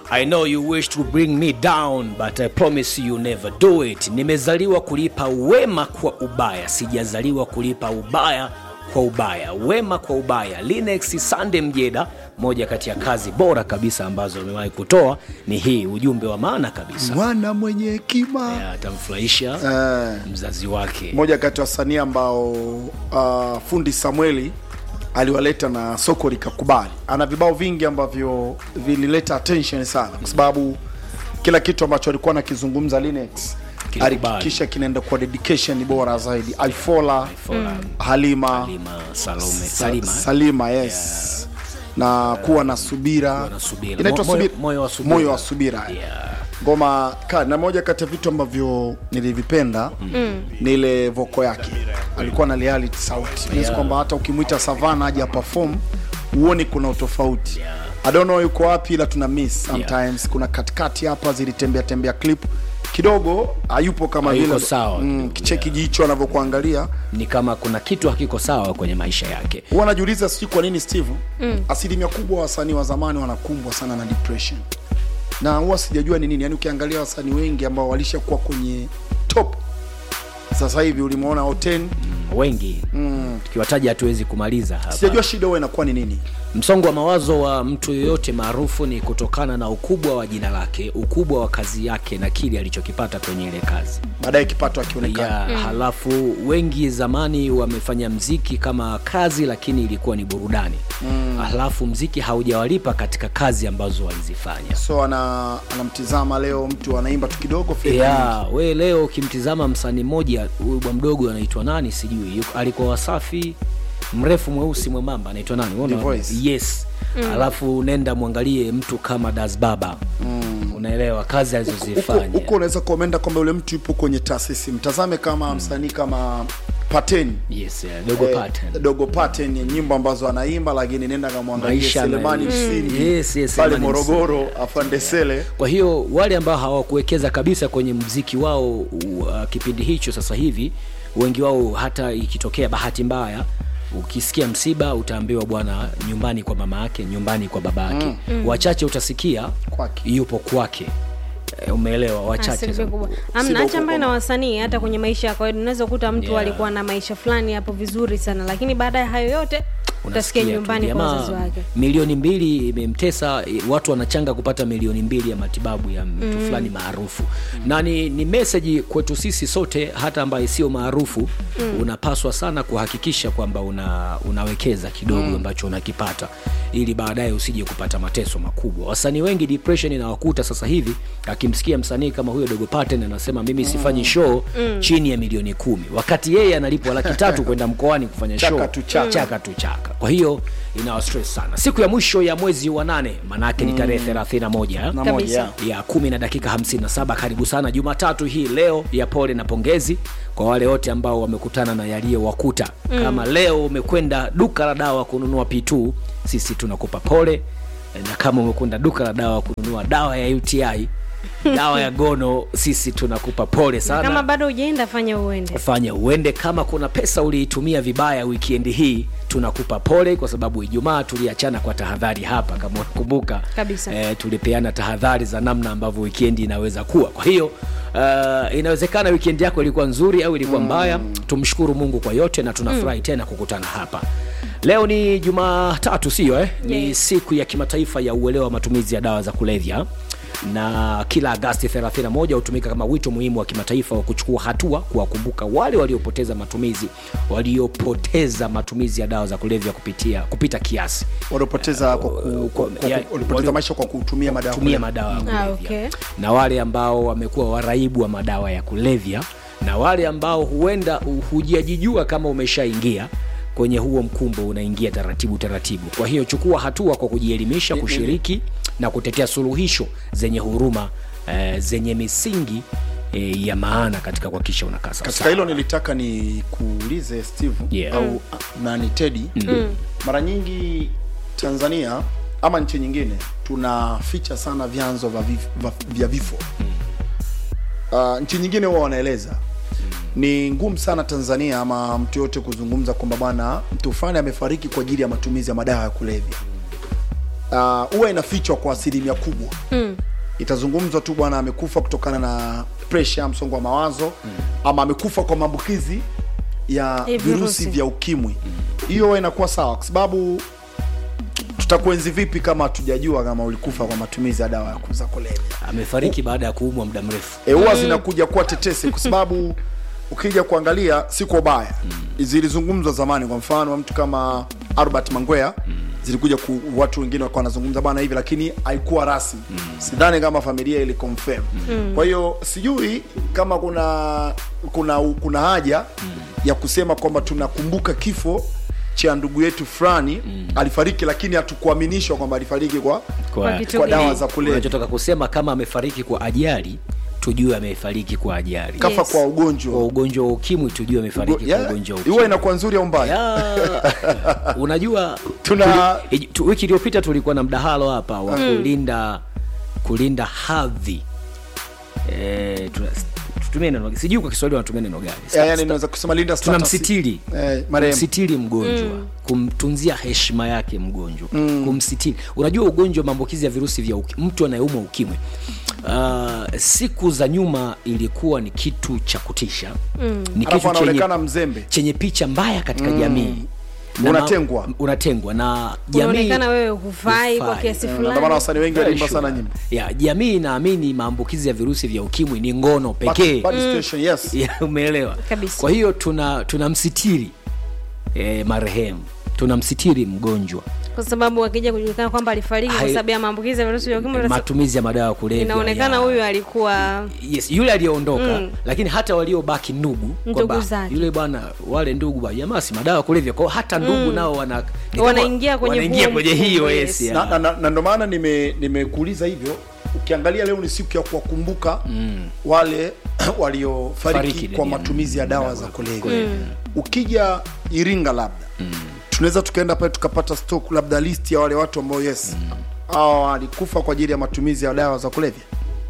I know you wish to bring me down but I promise you never do it. Nimezaliwa kulipa wema kwa ubaya, sijazaliwa kulipa ubaya kwa ubaya, wema kwa ubaya. Linux Sande Mjeda, moja kati ya kazi bora kabisa ambazo amewahi kutoa ni hii, ujumbe wa maana kabisa, mwana mwenye hekima Ya, atamfurahisha Eh, mzazi wake. moja kati ya wasanii ambao uh, fundi Samueli aliwaleta na soko likakubali. Ana vibao vingi ambavyo vilileta attention sana, kwa sababu kila kitu ambacho alikuwa anakizungumza Linux Kilikubali. alihakikisha kinaenda kwa dedication bora zaidi. Aifola, Fola, Halima, Halima, Salome, Sa- Salima. Salima yes na kuwa na subira, na subira. inaitwa Mo- moyo- subira, moyo wa subira. moyo wa subira. Yeah. ngoma ka na moja kati ya vitu ambavyo nilivipenda ni ile voko yake alikuwa na reality sauti yeah. kwamba hata ukimwita savana aje perform huoni kuna utofauti I don't know yuko wapi ila tuna miss sometimes kuna katikati hapa zilitembea tembea clip kidogo hayupo kama Hayuko vile sawa. mm, kicheki jicho anavyokuangalia Ni kama kuna kitu hakiko sawa kwenye maisha yake. huwa najiuliza sijui kwa nini steve mm. asilimia kubwa wasanii wa zamani wanakumbwa sana na depression na huwa sijajua ni nini yaani ukiangalia wasanii wengi ambao walishakuwa kwenye top sasa hivi ulimwona oten wengi tukiwataja hatuwezi kumaliza hapa. sijajua shida huwa inakuwa ni nini Msongo wa mawazo wa mtu yoyote maarufu ni kutokana na ukubwa wa jina lake, ukubwa wa kazi yake na kile alichokipata kwenye ile kazi baadaye kipato akionekana ya halafu wengi zamani wamefanya mziki kama kazi, lakini ilikuwa ni burudani mm. halafu mziki haujawalipa katika kazi ambazo walizifanya. so ana anamtizama leo mtu anaimba tu kidogo fedha nyingi. ya we leo ukimtizama msanii mmoja huyu bwa mdogo anaitwa nani sijui yuko- alikuwa wasafi mrefu mweusi mwembamba anaitwa nani Unaona? The Voice. yes alafu nenda mwangalie mtu kama das baba mm. unaelewa kazi huko alizozifanya huko unaweza kuomenda kwamba yule mtu yupo kwenye taasisi mtazame kama msanii kama pateni yes yeah, dogo Eh, pattern dogo pattern ya nyimbo ambazo anaimba lakini nenda kamwangalie Maisha selemani na- msindi Mm. Yes, yes, pale Selemani morogoro afandesele kwa hiyo wale ambao hawakuwekeza kabisa kwenye mziki wao uh, kipindi hicho sasa hivi wengi wao hata ikitokea bahati mbaya ukisikia msiba utaambiwa bwana nyumbani kwa mama yake nyumbani kwa baba yake mm. wachache utasikia Kwake. yupo kwake e, umeelewa wachache Asilimia sana. kubwa. Sida Amna huko acha mbali na kwamba- wasanii, hata kwenye maisha ya kawaida unaweza kukuta mtu Yeah. alikuwa na maisha fulani hapo vizuri sana, lakini baada ya hayo yote utasikia Unasikia tu, nyumbani kwa jamaa, wazazi wake. milioni mbili imemtesa eh, watu wanachanga kupata milioni mbili ya matibabu ya mtu mm. fulani maarufu na ni, ni meseji kwetu sisi sote hata ambaye sio maarufu mm. unapaswa sana kuhakikisha kwamba una, unawekeza kidogo mm. ambacho unakipata ili baadaye usije kupata mateso makubwa wasanii wengi depression inawakuta sasa hivi akimsikia msanii kama huyo dogo paten anasema mimi sifanyi show mm. chini ya milioni kumi wakati yeye analipwa laki tatu kwenda mkoani kufanya Chaka show tu chaka. chaka tu chaka kwa hiyo inawa stress sana siku ya mwisho ya mwezi wa nane maanaake ni tarehe 31 na Kabisa. moja ya kumi na dakika 57 karibu sana jumatatu hii leo ya pole na pongezi kwa wale wote ambao wamekutana na yaliyowakuta mm. kama leo umekwenda duka la dawa kununua p2 sisi tunakupa pole na kama umekwenda duka la dawa kununua dawa ya uti dawa ya gono sisi tunakupa pole Na sana kama bado hujaenda fanya uende. fanya uende kama kuna pesa uliitumia vibaya wikendi hii tunakupa pole kwa sababu ijumaa tuliachana kwa tahadhari hapa kama unakumbuka Kabisa. eh, tulipeana tahadhari za namna ambavyo wikendi inaweza kuwa kwa hiyo uh, inawezekana wikendi yako ilikuwa nzuri au ilikuwa mbaya tumshukuru mungu kwa yote na tunafurahi tena kukutana hapa leo ni jumatatu sio eh? ni Yes. siku ya kimataifa ya uelewa wa matumizi ya dawa za kulevya na kila agasti 31 hutumika kama wito muhimu wa kimataifa wa kuchukua hatua kuwakumbuka wale waliopoteza matumizi waliopoteza matumizi ya dawa za kulevya kupitia kupita kiasi waliopoteza kwa ku- kwa- kwa- ya- walipoteza walio- maisha kwa kutumia madawa kutumia madawa ya Ah, kulevya okay. na wale ambao wamekuwa waraibu wa madawa ya kulevya na wale ambao huenda hu- hujajijua kama umeshaingia kwenye huo mkumbo unaingia taratibu taratibu kwa hiyo chukua hatua kwa kujielimisha kushiriki na kutetea suluhisho zenye huruma eh, zenye misingi eh, ya maana katika kuhakikisha unakaa sawa katika sawa. hilo nilitaka ni kuulize steve Yeah. au ah, nani tedi mara nyingi tanzania ama nchi nyingine tunaficha sana vyanzo vya vif- vya- vya vifo uh, nchi nyingine huwa wanaeleza ni ngumu sana tanzania ama mtu yote kuzungumza kwamba bwana mtu fulani amefariki kwa ajili ya matumizi ya madawa ya kulevya uh, huwa inafichwa kwa asilimia kubwa mm. itazungumzwa tu bwana amekufa kutokana na presha msongo wa mawazo mm. ama amekufa kwa maambukizi ya Ya virusi virusi. vya ukimwi hiyo huwa inakuwa sawa kwa sababu tutakuenzi vipi kama hatujajua kama ulikufa kwa matumizi ya dawa ya kuza kulevya amefariki baada ya kuumwa muda mrefu e, huwa zinakuja kuwa tetesi kwa sababu ukija kuangalia si kwa ubaya zilizungumzwa zamani kwa mfano mtu kama albert mangwea zilikuja ku, watu wengine wakawa wanazungumza bana hivi lakini haikuwa rasmi sidhani kama familia ili confirm kwa hiyo sijui kama kuna kuna kuna haja ya kusema kwamba tunakumbuka kifo cha ndugu yetu fulani alifariki lakini hatukuaminishwa kwamba alifariki kwa Kwa kitu kwa gani? dawa za kulevya unachotoka kusema kama amefariki kwa ajali tujue amefariki kwa ajali kafa Yes. kwa ugonjwa kwa ugonjwa wa ukimwi tujue amefariki Yeah, kwa ugonjwa wa huwa ukimwi inakuwa nzuri au mbaya Ya, unajua Tuna- tuli, tu, wiki iliyopita tulikuwa na mdahalo hapa wa kulinda kulinda hadhi e, tutumie neno sijui kwa kiswahili wanatumia neno gani Ya, yani naweza kusema linda status. tunamsitiri eh, marehemu kumsitiri mgonjwa kumtunzia heshima yake mgonjwa kumsitiri unajua ugonjwa wa maambukizi ya virusi vya uki, mtu anayeumwa ukimwi uh, siku za nyuma ilikuwa ni kitu cha kutisha mm. ni alafu kitu chenye, anaonekana mzembe chenye picha mbaya katika jamii Na Unatengwa. ma- unatengwa na jamii unaonekana wewe hufai kwa hufai. kiasi Eh, ndio maana fulani wasanii wengi Very wanaimba sure. sana nyimbo ya jamii inaamini maambukizi ya virusi vya ukimwi ni ngono pekee Bad- bad situation, yes. Ya, umeelewa Kabisa. kwa hiyo tuna tunamsitiri e, marehemu tunamsitiri mgonjwa kwa sababu akija kujulikana kwamba alifariki kwa Hai- sababu ya maambukizi ya virusi vya ukimwi sasa matumizi ya madawa ya kulevya inaonekana ya- huyu alikuwa yes, yule aliyeondoka mm. lakini hata waliobaki ndugu Ndugu kwamba zake. yule bwana wale ndugu ba jamaa si madawa ya kulevya kwao hata ndugu nao wana ni kama- Wanaingia kwenye wanaingia huo kwenye mfumo, hiyo yes. yes, ya. na, na, na, na ndo maana nime- nimekuuliza hivyo ukiangalia leo ni siku ya kuwakumbuka mm. wale waliofariki Fariki kwa duniani. matumizi ya dawa za kulevya ukija iringa labda mm. tunaweza tukaenda pale tukapata stock labda list ya wale watu ambao yes hawa walikufa kwa ajili ya matumizi ya dawa za kulevya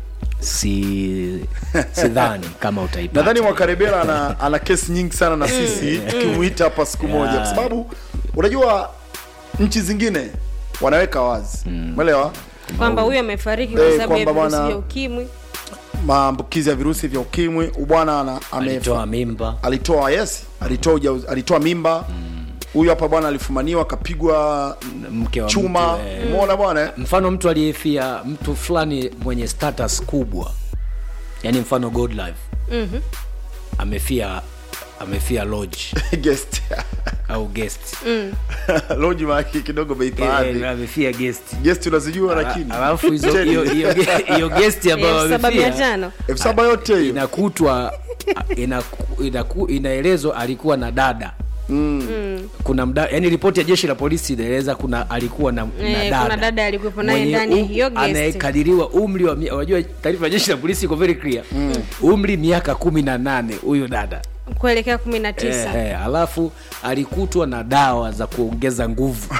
si sidhani kama utaipata nadhani mwakarebela ana, ana kesi nyingi sana na sisi tukimuita hapa siku moja kwa sababu unajua nchi zingine wanaweka wazi umeelewa kwamba huyu amefariki Eh, kwa sababu ya kwamba virusi bwana- vya ukimwi maambukizi ya virusi vya ukimwi bwana ana- ame- alitoa mimba alitoa yes alitoa uja, alitoa mimba huyu hapa bwana alifumaniwa akapigwa mke wa chuma mtu, eh. umeona bwana eh? mfano mtu aliyefia mtu fulani mwenye status kubwa yani mfano god life Mhm. amefia amefia lodge guest au guest loji maki kidogo Eh, beipaadhi amefia guest guest unazijua lakini alafu hizo hiyo hiyo ge- hiyo guest ambayo elfu saba mia amefia tano elfu saba yote hiyo inakutwa inaku- inaku- inaelezwa alikuwa na dada kuna mda, yani ripoti ya jeshi la polisi inaeleza kuna alikuwa na, na Eh, dada kuna dada alikuwepo naye Mwenye ndani ya um- hiyo guest. anayekadiriwa umri wa mia- unajua taarifa ya jeshi la polisi iko very clear umri miaka kumi na nane huyo dada kuelekea kumi na tisa eh, eh, alafu alikutwa na dawa za kuongeza nguvu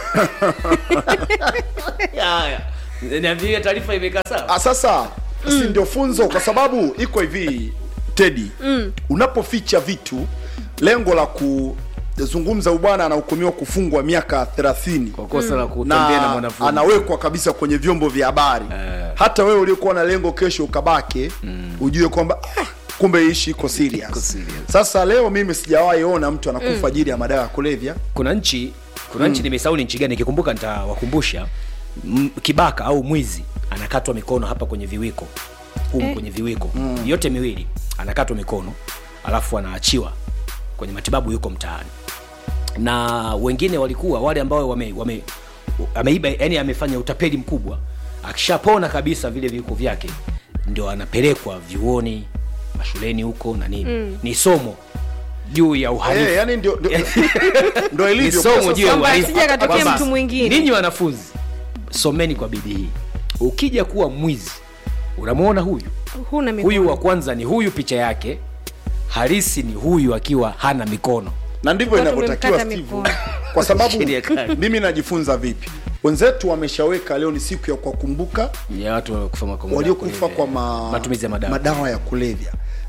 Haya. niambie taarifa imekaa sawa Ah, sasa si ndio funzo kwa sababu iko hivi tedi unapoficha vitu lengo la kuzungumza ubwana anahukumiwa kufungwa miaka 30 kwa kosa la kutembea na na mwanafunzi anawekwa kabisa kwenye vyombo vya habari hata wewe uliokuwa na lengo kesho ukabake ujue kwamba ah, kumbe ishi iko serious. Iko serious. sasa leo mimi sijawahi ona mtu anakufa ajili ya madawa ya kulevya kuna nchi kuna nchi nimesahau ni nchi gani nikikumbuka nitawakumbusha M- kibaka au mwizi anakatwa mikono hapa kwenye viwiko humu kwenye viwiko yote miwili anakatwa mikono alafu anaachiwa kwenye matibabu yuko mtaani na wengine walikuwa wale ambao wame, wame ameiba yani amefanya utapeli mkubwa akishapona kabisa vile viwiko vyake ndio anapelekwa vyuoni mashuleni huko na nini ni somo juu ya uhalifu Eh, yani ndio ndio- ndio ni ilivyo somo Sasa- juu ya Kwamba uhalifu. asije akatokea Kwamba mtu mwingine. ninyi wanafunzi someni kwa bidii ukija kuwa mwizi unamwona huyu huna mikono. huyu wa kwanza ni huyu picha yake halisi ni huyu akiwa hana mikono na ndivyo Watu inavyotakiwa wamemkata Steve. mikono. kwa sababu Sheria kali. mimi najifunza vipi wenzetu wameshaweka leo ni siku ya kuwakumbuka ya watu waliokufa kwa muda waliokufa kulevya. kwa ma... matumizi ya madawa madawa ya kulevya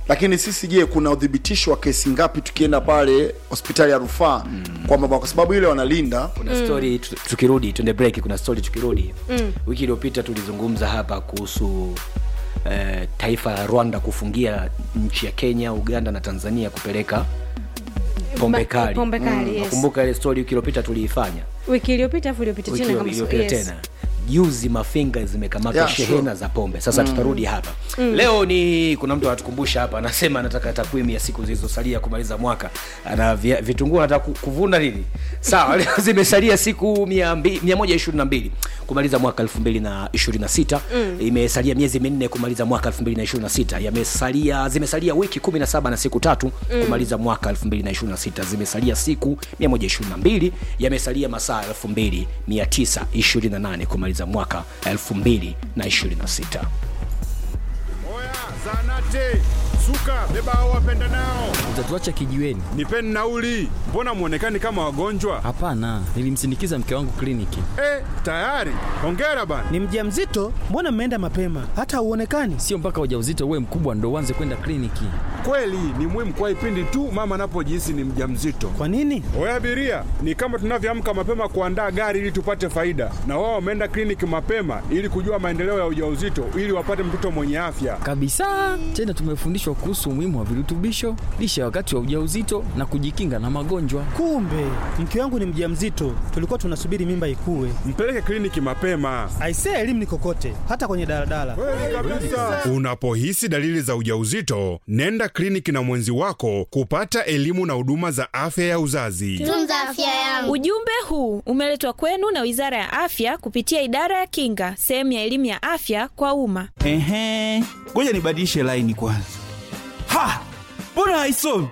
lakini sisi je kuna udhibitisho wa kesi ngapi tukienda pale hospitali ya rufaa kwamba kwa sababu ile wanalinda kuna story tu- tukirudi tuende break kuna story tukirudi wiki iliyopita tulizungumza hapa kuhusu eh, taifa la rwanda kufungia nchi ya kenya uganda na tanzania kupeleka pombe Ba- kali pombe kali, yes. nakumbuka ile story wiki iliyopita tuliifanya wiki iliyopita afu iliyopita wiki tena kama iliyopita yes. tena juzi mafinga zimekamata Yeah, shehena sure. za pombe sasa tutarudi hapa leo ni kuna mtu anatukumbusha hapa anasema anataka takwimu ya siku zilizosalia kumaliza mwaka ana via- vitunguu anataka ku- kuvuna nini sawa leo zimesalia siku mia mbi- mia moja ishirini na mbili kumaliza mwaka elfu mbili na ishirini na sita imesalia miezi minne kumaliza mwaka elfu mbili na ishirini na sita yamesalia zimesalia wiki kumi na saba na siku tatu kumaliza mwaka elfu mbili na ishirini na sita zimesalia siku mia moja ishirini na mbili yamesalia masaa elfu mbili mia tisa ishirini na nane kumaliza mwaka elfu mbili na ishirini na sita Oya, zanate, suka, beba hao wapenda nao. utatuacha kijiweni Nipeni nauli. Mbona mwonekani kama wagonjwa? hapana nilimsindikiza mke wangu kliniki Eh, tayari. Hongera bana. Ni mjamzito? Mbona mmeenda mapema? Hata hauonekani. sio mpaka ujauzito uwe mkubwa ndo uanze kwenda kliniki Kweli ni muhimu kwa ipindi tu mama anapojihisi ni mjamzito. Kwa nini? Oya abiria, ni kama tunavyoamka mapema kuandaa gari ili tupate faida, na wao wameenda kliniki mapema ili kujua maendeleo ya ujauzito ili wapate mtoto mwenye afya. kabisa tena tumefundishwa kuhusu umuhimu wa virutubisho lishe wakati wa ujauzito na kujikinga na magonjwa Kumbe mke wangu ni mjamzito, tulikuwa tunasubiri mimba ikue. Mpeleke kliniki mapema. Aisee, elimu ni kokote, hata kwenye daladala. Kweli kabisa. Unapohisi dalili za ujauzito, nenda kliniki na mwenzi wako kupata elimu na huduma za afya ya uzazi. tunza afya yangu. Ujumbe huu umeletwa kwenu na Wizara ya Afya kupitia Idara ya Kinga, sehemu ya elimu ya afya kwa umma. Ehe, ngoja nibadilishe laini kwanza. Ha, mbona haisomi?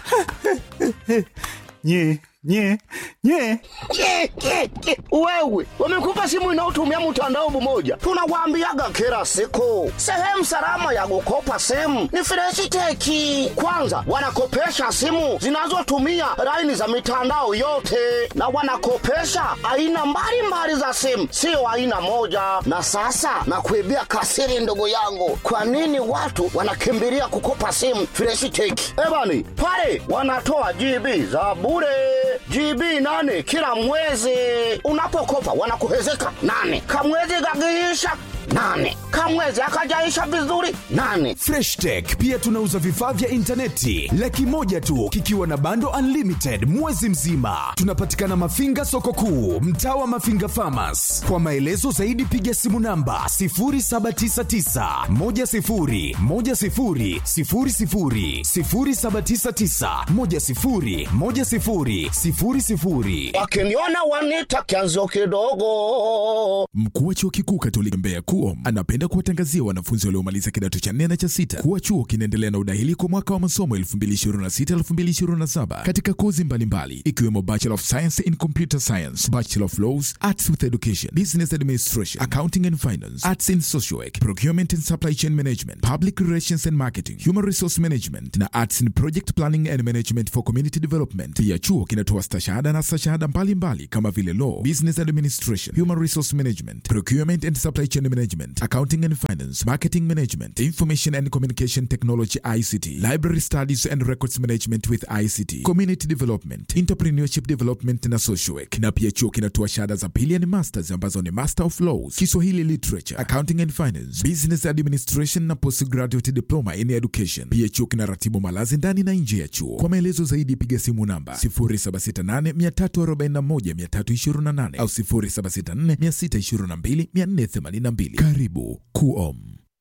nye nye nye Ke, ke, ke. Wewe wamekupa simu inayotumia mtandao mmoja, tunawaambiaga kila siku, sehemu salama ya kukopa simu ni Freshiteki. Kwanza wanakopesha simu zinazotumia laini za mitandao yote, na wanakopesha aina mbalimbali za simu, sio aina moja. Na sasa nakuibia kasiri, ndugu yangu, kwa nini watu wanakimbilia kukopa simu Freshiteki? Ebani pale wanatoa GB za bure GB nane kila mwezi. Unapokopa wanakuhezeka nane, kamwezi gagiisha nane, kamwezi akajaisha vizuri nane. Fresh Tech pia tunauza vifaa vya intaneti laki moja tu kikiwa na bando unlimited mwezi mzima. Tunapatikana Mafinga soko kuu, mtaa wa Mafinga Farmers. Kwa maelezo zaidi piga simu namba 0799 10 10 00 0799 10 10 00. Wakiniona wanita kianzo kidogo. Mkuu wa chuo kikuu Katoliki Mbeya KUOM anapenda kuwatangazia wanafunzi waliomaliza kidato cha nne na cha sita kuwa chuo kinaendelea na udahili kwa mwaka wa masomo 2026-2027 katika kozi mbalimbali ikiwemo Bachelor of Science in Computer Science, Bachelor of Laws, Arts with Education, Business Administration, Accounting and Finance, Arts in Social Work, Procurement and Supply Chain Management, Public Relations and Marketing, Human Resource Management na Arts in Project Planning and Management for Community Development. Pia chuo kinatoa stashahada na stashahada mbalimbali kama vile Law, Business Administration, Human Resource Management, Procurement and Supply Chain Management, Accounting and Finance, Marketing Management, Information and Communication Technology ICT, Library Studies and Records Management with ICT, Community Development, Entrepreneurship Development na Social Work. Na pia chuo kinatoa shahada za pili yani masters ambazo ni Master of Laws, Kiswahili Literature, Accounting and Finance, Business Administration na Postgraduate Diploma in Education. Pia chuo kinaratibu malazi ndani na nje ya chuo. Kwa maelezo zaidi piga simu namba 0768341328 au 0764622482. Karibu KUOM.